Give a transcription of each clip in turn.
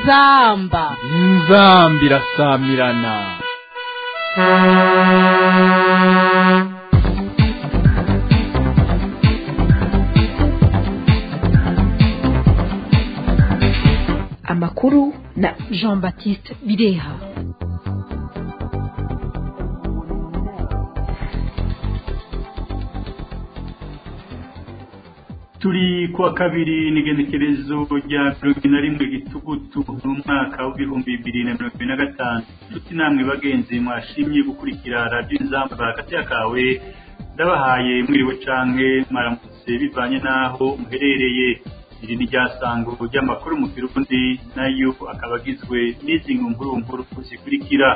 inzamba inzamba irasamirana amakuru na jean baptiste bireha turi kuwa kabiri n'igenekerezo rya mirongo ine na rimwe gitugutu mu mwaka w'ibihumbi bibiri na mirongo ine na gatanu nshuti namwe bagenzi mwashimye gukurikira radiyo inzamba hagati kawe ndabahaye mwiriwe canke mwaramutse bivanye n'aho muherereye iri ni ryasango ry'amakuru mu kirundi nayo akaba agizwe n'izi nkuru nkuru zikurikira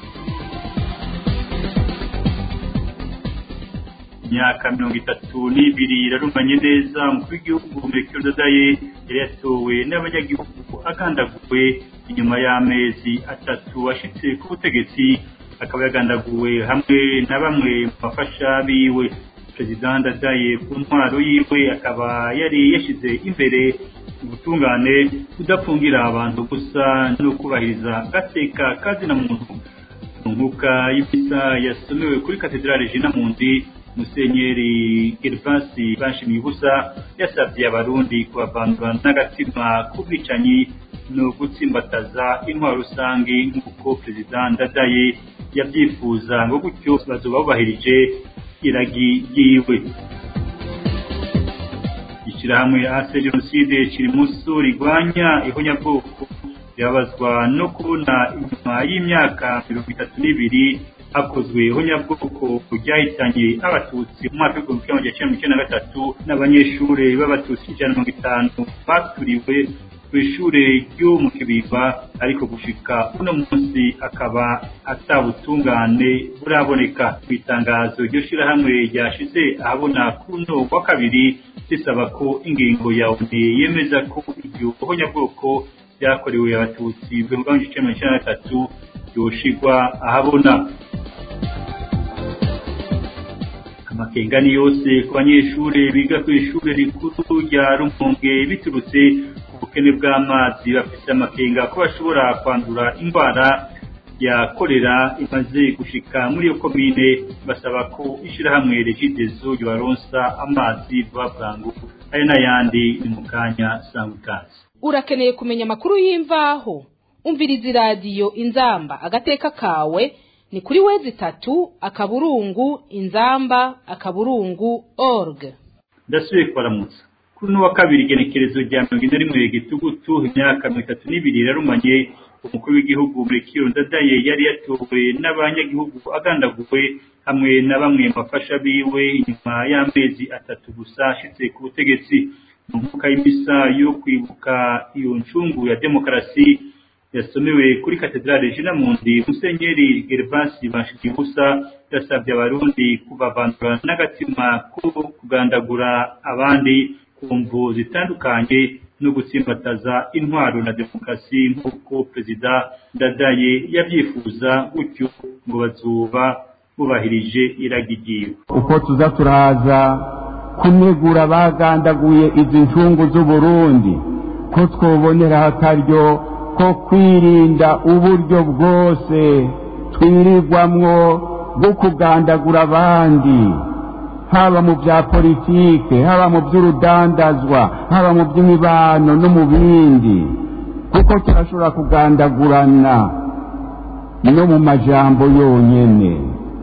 imyaka mirongo itatu n'ibiri irarumanye neza umukuru w'igihugu Melchior Ndadaye yari yatowe n'abanyagihugu agandaguwe inyuma y'amezi atatu ashitse ku butegetsi akaba yagandaguwe hamwe na bamwe mu bafasha biwe perezida Ndadaye ku ntwaro yiwe akaba yari yashyize imbere ubutungane kudapfungira abantu gusa no kubahiriza agateka kazina muntu nkuka y'imisa yasomewe kuri katedrale Jina Mundi musenyeri gervasi bashimiye ubusa yasabye abarundi kubavandura n'agatima k'ubwicanyi no gutsimbataza intwaro rusange nk'uko perezida ndadaye yabyifuza ngo gutyo bazoba bubahirije iragi ryiwe ishyirahamwe ase jenoside kiri munsi rigwanya ihonyabwoko rirabazwa no kubona inyuma y'imyaka mirongo itatu n'ibiri hakozwe ihonyabwoko ryahitanye abatutsi mu mwaka w'igihumbi kimwe magana cyenda mirongo icyenda na gatatu n'abanyeshuri b'abatutsi ijana na mirongo itanu baturiwe ku ishuri ryo mu kibiba ariko gushika uno munsi akaba atabutungane buraboneka mu itangazo iryo shyirahamwe ryashize ahabona kuno wa kabiri risaba ko ingingo ya oni yemeza ko iryo honyabwoko ryakorewe abatutsi ibihumbi bibiri na mirongo icyenda na gatatu yoshigwa ahabona amakengani yose ku banyeshuri biga ku ishuri rikuru rya rumonge biturutse ku bukene bw'amazi bafite amakenga ko bashobora kwandura indwara ya korera imaze gushika muri iyo komine basaba ko ishyirahamwe regidezo ryabaronsa amazi vuba bwangu aya n'ayandi ni mu kanya sanga ikaze urakeneye kumenya amakuru y'imvaho umviriza iradiyo inzamba agateka kawe ni kuri wezi itatu akaburungu inzamba akaburungu org ndasubiye kubaramutsa kuri uno wa kabiri igenekerezo rya mirongo ine rimwe gitugutu imyaka mirongo itatu n'ibiri yararumanye umukuru w'igihugu Melchior Ndadaye yari yatowe n'abanyagihugu agandaguwe hamwe na bamwe mu bafasha biwe inyuma y'amezi atatu gusa ashitse ku butegetsi mu mvuka y'imisa yo kwibuka iyo ncungu ya demokarasi yasomewe kuri katedrale Jina Mundi Musenyeri Gervasi Bashikibusa yasabye abarundi kubavandura n'agatima ko kugandagura abandi ku mvu zitandukanye no gutsimbataza intwaro na demokarasi nk'uko perezida Ndadaye yabyifuza gutyo ngo bazuba bubahirije iragi ryiwe uko tuza turaza kunegura bagandaguye izi ncungu z'uburundi ko twobonera akaryo ko kwirinda uburyo bwose twirirwamwo bwo kugandagura abandi haba mu bya politike haba mu by'urudandazwa haba mu by'imibano no mu bindi kuko turashobora kugandagurana no mu majambo yonyine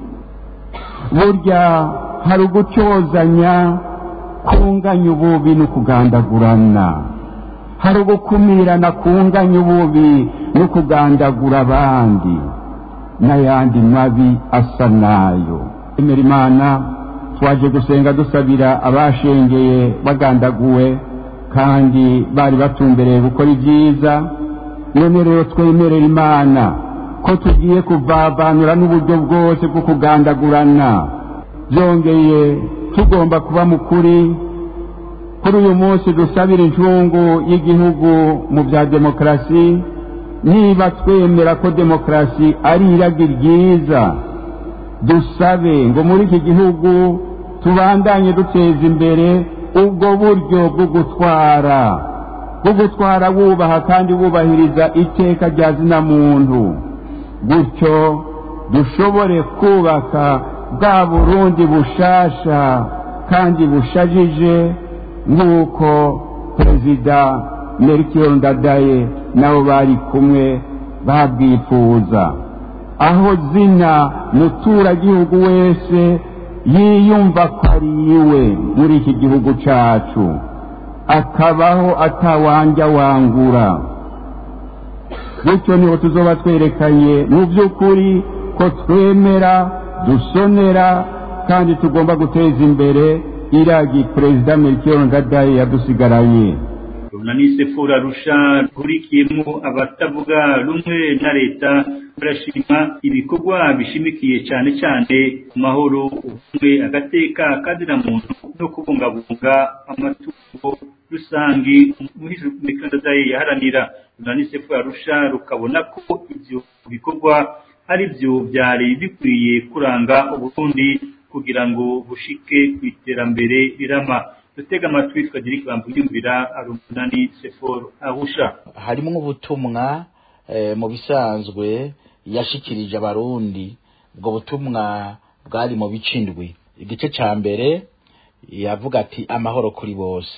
burya hari ugucyozanya kunganya ububi no kugandagurana hari ugukumirana kunganya ububi no kugandagura abandi n'ayandi mabi asa nayo emera imana twaje gusenga dusabira abashengeye bagandaguwe kandi bari batumbereye gukora ibyiza none rero twemerera imana ko tugiye kuvavanura n'uburyo bwose bwo kugandagurana byongeye tugomba kuba mu kuri kuri uyu munsi dusabira incungu y'igihugu mu bya demokarasi niba twemera ko demokarasi ari iragi ryiza dusabe ngo muri iki gihugu tubandanye duteza imbere ubwo buryo bwo gutwara bwo gutwara wubaha kandi wubahiriza iteka rya zina muntu gutyo dushobore kubaka bwa burundi bushasha kandi bushajije nk'uko perezida melchior ndadaye nabo bari kumwe babwifuza aho zina muturagihugu wese yiyumva ko ari iwe muri iki gihugu cacu akabaho atawanja wangura bityo niho tuzoba twerekanye mu by'ukuri ko twemera dusonera kandi tugomba guteza imbere iragi perezida melchior ndadaye yadusigaranye runanise fura rusha rurikiyemo abatavuga rumwe na leta barashima ibikorwa bishimikiye cyane cyane ku mahoro ubumwe agateka kazira muntu no kubungabunga amatungo rusange umuhizi yaharanira runanise fura rusha rukabona ko ibyo bikorwa ari byo byari bikwiye kuranga uburundi kugira ngo bushike ku iterambere rirama dutega amatwi tukagira ikibambo yumvira arumunani seforo ahusha harimo ubutumwa mu bisanzwe yashikirije abarundi ubwo butumwa bwari mu bice indwi igice cya mbere yavuga ati amahoro kuri bose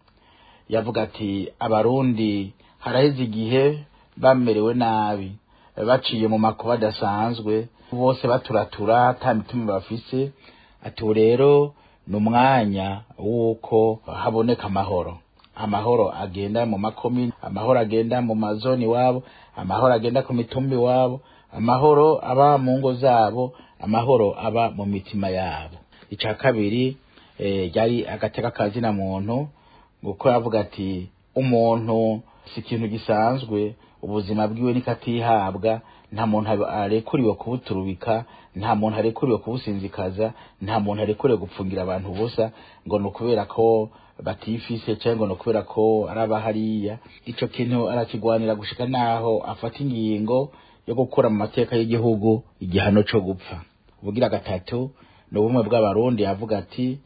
yavuga ati abarundi haraheze igihe bamerewe nabi baciye mu makuba adasanzwe bose baturatura ata mitima bafise ati ubu rero ni umwanya w'uko haboneka amahoro amahoro agenda mu makomini amahoro agenda mu mazoni iwabo amahoro agenda ku mitumba iwabo amahoro aba mu ngo zabo amahoro aba mu mitima yabo icya kabiri ryari agateka kazina muntu kuko yavuga ati umuntu si ikintu gisanzwe ubuzima bwiwe nikatihabwa nta muntu arekuriwe kubuturubika nta muntu arekuriwe kubusinzikaza nta muntu arekuriwe gupfungira abantu ubusa ngo ni ukubera ko batifise cyangwa ngo ni ukubera ko ari abahariya icyo kintu arakigwanira gushika naho afata ingingo yo gukura mu mateka y'igihugu igihano cyo gupfa ubugira gatatu ni ubumwe bw'abarundi yavuga ati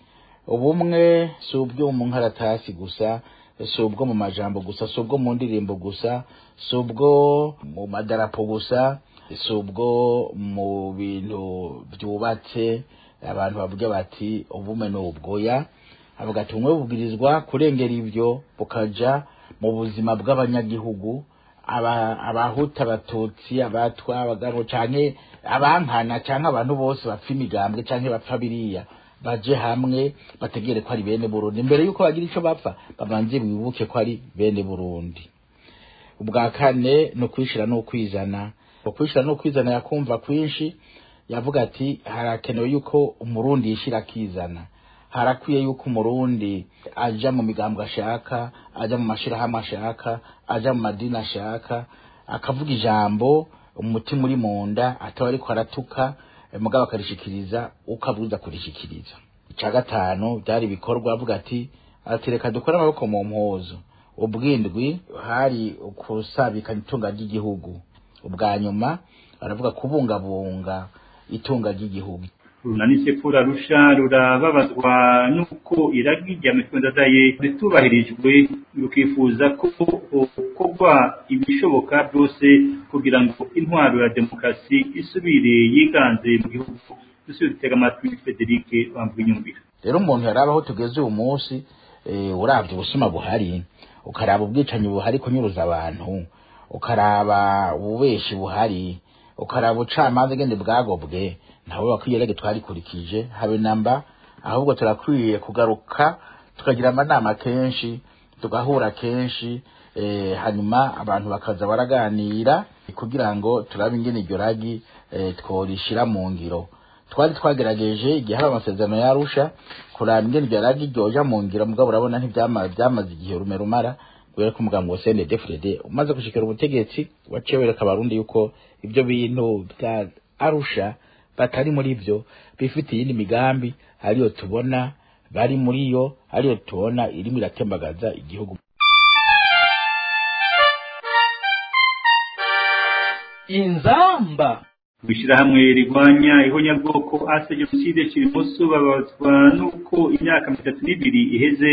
ubumwe si ubwo mu nkaratasi gusa si ubwo mu majambo gusa si ubwo mu ndirimbo gusa si ubwo mu madarapo gusa si ubwo mu bintu byubatse abantu bavuga bati ubume ni ubwoya avuga ati bumwe bubwirizwa kurengera ibyo bukaja mu buzima bw'abanyagihugu abahuta abatutsi abatwa abagabo canke abankana canke abantu bose bapfa imigambwe canke bapfa biriya baje hamwe bategere ko ari bene burundi mbere yuko bagira ico bapfa babanze bibuke ko ari bene burundi ubwa kane ni ukwishira n'ukwizana ukwishira n'ukwizana yakumva kwinshi yavuga ati harakenewe yuko umurundi yishira akizana harakwiye yuko umurundi aja mu migambwe ashaka aja mu mashirahamwe ashaka aja mu madini ashaka akavuga ijambo umutima uri mu nda ataba ariko aratuka mugabo akarishikiriza uko abwiza kurishikiriza icya gatanu byari ibikorwa avuga ati atereka dukore amaboko mu mpuzu ubwindwi hari ukusabikanya itunga ry'igihugu ubwa nyuma baravuga kubungabunga itunga ry'igihugu runanise fura rusha rurababazwa n'uko iragi rya mitwendadaye ritubahirijwe rukifuza ko gukorwa ibishoboka byose kugira ngo intwaro ya demokarasi isubire yiganze mu gihugu dusubire dutega amatwi frederic bambunyumvira rero umuntu yaraba aho tugeze uyu munsi urabye ubusuma buhari ukaraba ubwicanyi buhari kunyuruza abantu ukaraba ububeshi buhari ukaraba ubucamanza ngende bwagobwe ntawe bakwiye rege twarikurikije habe namba ahubwo turakwiye kugaruka tukagira amanama kenshi tugahura kenshi eh, hanyuma abantu bakaza baraganira kugira ngo turabe ingene iryo ragi eh, tworishira mu ngiro twari twagerageje igihe haba amasezerano yarusha kuraba ingene iryo ragi ryoja mu ngiro mugabo urabona ntibyamaze byamaze igihe rume rumara kubera ko umugambi wa CNDD-FDD umaze gushikira ubutegetsi waciye wereka abarundi yuko ibyo bintu bya arusha batari muri byo bifitiye iyindi migambi ariyo tubona bari muri yo ariyo tubona irimo iratembagaza igihugu inzamba ishyirahamwe rigwanya ihonyabwoko ase jenoside kiri munsi babazwa n'uko imyaka mirongo itatu n'ibiri iheze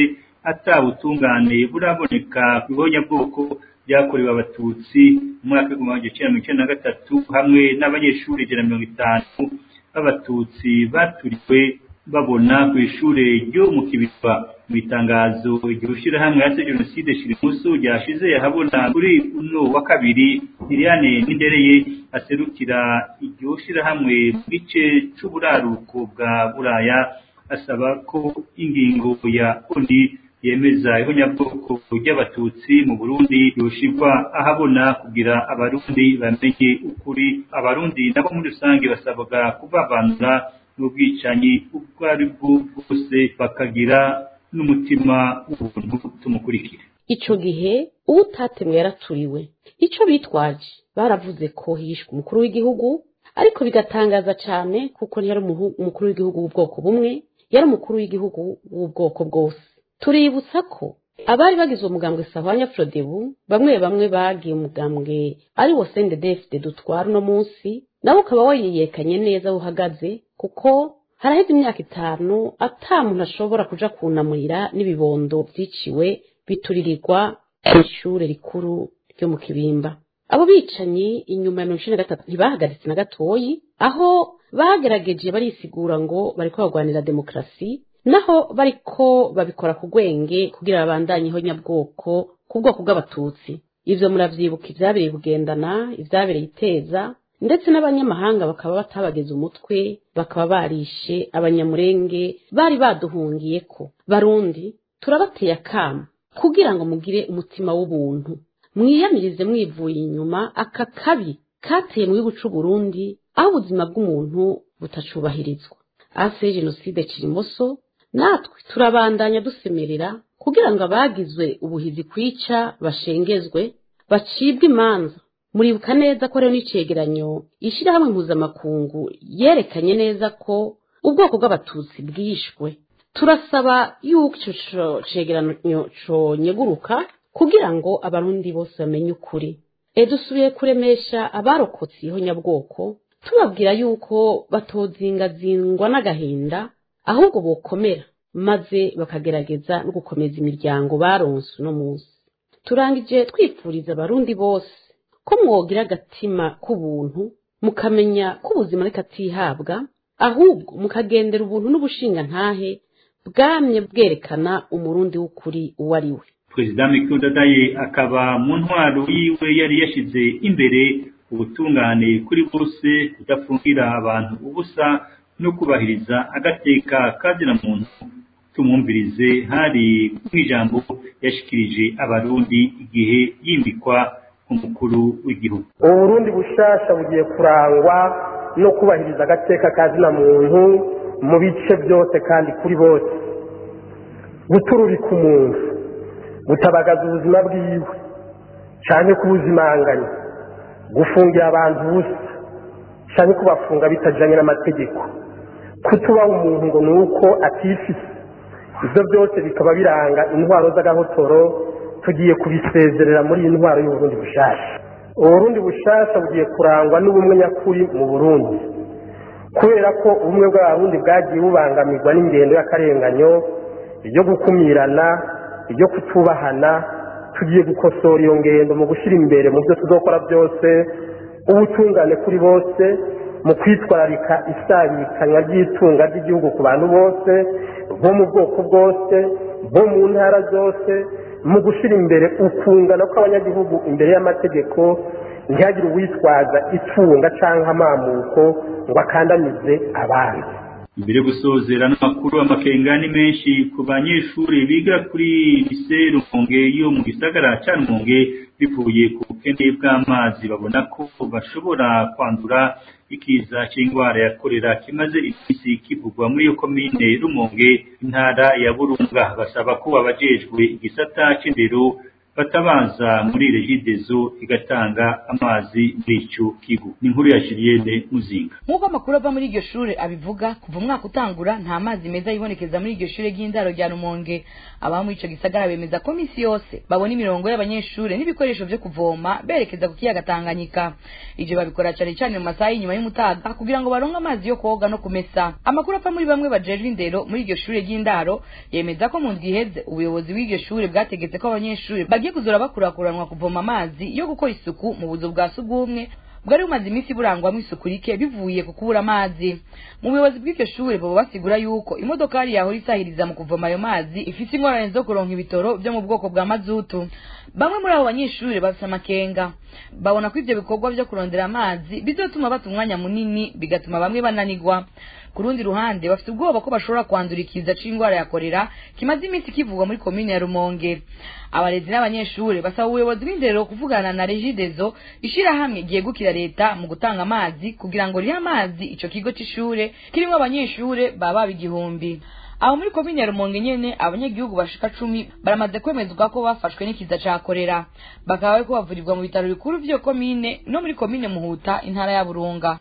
atabutungane buraboneka ku bihonyabwoko byakorewe abatutsi mu mwaka w'igihumbi kimwe magana cyenda mirongo icyenda na gatatu hamwe n'abanyeshuri ijana na mirongo itanu b'abatutsi baturiwe babona ku ishure ryo mu kibitwa mu itangazo iryo shirahamwe yase jenoside shirimusu ryashize yahabona kuri uno wa kabiri Liliane Nindereye aserukira iryo shirahamwe mu gice c'uburaruko bwa Buraya asaba ko ingingo ya ONU yemeza ihonyabwoko ry'abatutsi mu Burundi yoshirwa ahabona kugira abarundi bamenye ukuri abarundi nabo muri rusange basabwa kubavanura n'ubwicanyi ubwo ari bwo bwose bakagira n'umutima w'ubuntu tumukurikire ico gihe uwo utatemwe yaraturiwe ico bitwaje baravuze ko hishwe umukuru w'igihugu ariko bigatangaza cyane kuko ntiyari umukuru w'igihugu w'ubwoko bumwe yari umukuru w'igihugu w'ubwoko bwose tuributsa ko abari bagize umugambwe sahwanya frodebu bamwe bamwe bagiye umugambwe ari wo sendedefide dutwara uno munsi nawe ukaba wariyekanye neza aho uhagaze kuko haraheze imyaka itanu ata muntu ashobora kuja kunamurira n'ibibondo byiciwe bituririrwa ku ishure rikuru ryo mu kibimba abo bicanyi inyuma ya mirongo icenda na gatatu ntibahagaritse na gatoyi aho bagerageje barisigura ngo bariko barwanira demokarasi naho bariko babikora ku gwenge kugira babandanyeho nyabwoko ku bwoko bw'abatutsi ivyo muravyibuka ivyabereye bugendana ivyabereye iteza ndetse n'abanyamahanga bakaba batabageze umutwe bakaba barishe abanyamurenge bari baduhungiyeko barundi turabateye akamo kugira ngo mugire umutima w'ubuntu mwiyamirize mwivuye inyuma aka kabi kateye mu gihugu c'uburundi aho ubuzima bw'umuntu butacubahirizwa ase jenoside kirimoso natwe turabandanya dusemerera kugira ngo abagizwe ubuhizi kwica bashengezwe bacibwe imanza muribuka neza ko rero n'icegeranyo ishyirahamwe mpuzamakungu yerekanye neza ko ubwoko bw'abatutsi bwishwe turasaba yuko ico cegeranyo conyeguruka kugira ngo abarundi bose bamenye ukuri e dusubiye kuremesha abarokotse ihonyabwoko tubabwira yuko batozingazingwa n'agahinda ahubwo bokomera maze bakagerageza no gukomeza imiryango baronse uno munsi turangije twifuriza abarundi bose ko mwogira agatima k'ubuntu mukamenya ko ubuzima ariko atihabwa ahubwo mukagendera ubuntu n'ubushingantahe bwamye bwerekana umurundi w'ukuri uwo ari we perezida mikuru dadaye akaba mu ntwaro yiwe yari yashyize imbere ubutungane kuri bose kudafungira abantu ubusa no kubahiriza agateka kazina muntu tumwumvirize hari nk'ijambo yashikirije abarundi igihe yimbikwa umukuru w'igihugu uburundi bushasha bugiye kurangwa no kubahiriza agateka kazina muntu mu bice byose kandi kuri bose gutururika umuntu gutabagaza ubuzima bwiwe cyane kubuzimanganya gufungira abantu ubusa cyane kubafunga bitajyanye n'amategeko kutubaha umuntu ngo ni uko atifise ibyo byose bikaba biranga intwaro z'agahotoro tugiye kubisezerera muri iyi ntwaro y'uburundi bushasha uburundi bushasha bugiye kurangwa n'ubumwe nyakuri mu burundi kubera ko ubumwe bw'abarundi bwagiye bubangamirwa n'ingendo y'akarenganyo ibyo gukumirana ibyo kutubahana tugiye gukosora iyo ngendo mu gushyira imbere mu byo tuzokora byose ubutungane kuri bose mu kwitwararika isabikanywa ry'itunga ry'igihugu ku bantu bose bo mu bwoko bwose bo mu ntara zose mu gushyira imbere ukungana kw'abanyagihugu imbere y'amategeko ntihagire uwitwaza itunga cyangwa amamuko ngo akandamize abandi mbere yo gusozera n'amakuru amakenga ni menshi ku banyeshuri biga kuri lise rumonge yo mu gisagara cya rumonge bivuye ku bukene bw'amazi babona ko bashobora kwandura ikiza cy'indwara ya korera kimaze iminsi kivugwa muri iyo komine rumonge intara ya burunga basaba ko abajejwe igisata c'indero batabaza muri regidezo igatanga amazi muri ico kigo ni inkuru ya Julienne Muzinga nk'uko amakuru ava muri iryo shure abivuga kuva umwaka utangura nta mazi meza yibonekeza muri iryo shure ry'indaro rya rumonge ababa muri ico gisagara bemeza ko misi yose babona imirongo y'abanyeshure n'ibikoresho vyo kuvoma berekeza ku kiyaga tanganyika ivyo babikora cane cane mu masaha y'inyuma y'umutaga kugira ngo baronke amazi yo koga no kumesa amakuru ava muri bamwe bajejwe indero muri iryo shure ry'indaro yemeza ko mu ndwi iheze ubuyobozi bw'iryo shure bwategetse ko abanyeshure bagiye kuzora bakurakuranwa kuvoma amazi yo gukora isuku mu buzu bwa sugumwe bwari bumaze iminsi burangwamo isuku rike bivuye ku kubura amazi mu buyobozi bw'iryo shure baba basigura yuko imodokari yahora isahiriza mu kuvoma ayo mazi ifise ingorane zo kuronka ibitoro vyo mu bwoko bwa mazutu bamwe muri abo banyeshure bafise amakenga babona ko ivyo bikorwa vyo kurondera amazi bizotuma bata umwanya munini bigatuma bamwe bananigwa ku rundi ruhande bafite ubwoba ko bashobora kwandura ikiza c'ingwara ya korera kimaze iminsi kivugwa muri komine ya rumonge abarezi n'abanyeshure basaba ubuyobozi b'indero kuvugana na regidezo ishirahamwe ryegukira leta mu gutanga amazi kugira ngo rihe amazi ico kigo c'ishure kirimwo abanyeshure baba baba igihumbi aho muri komine ya rumonge nyene abanyagihugu bashika cumi baramaze kwemezwa ko bafashwe n'ikiza ca korera bakaba bariko bavurirwa mu bitaro bikuru vy'iyo komine no muri komine muhuta intara ya burunga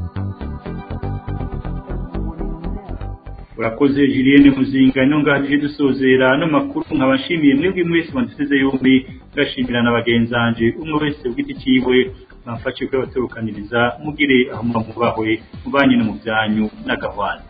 urakoze Julienne Muzinga ino ngaje dusozera no makuru nkabashimiye mwebwe mwese bandisize yombi gashimira na bagenzanje umwe wese ugiti ciwe bamfashe kwe baturukaniriza mugire aho mubahwe mubanye no mu byanyu n'agahwana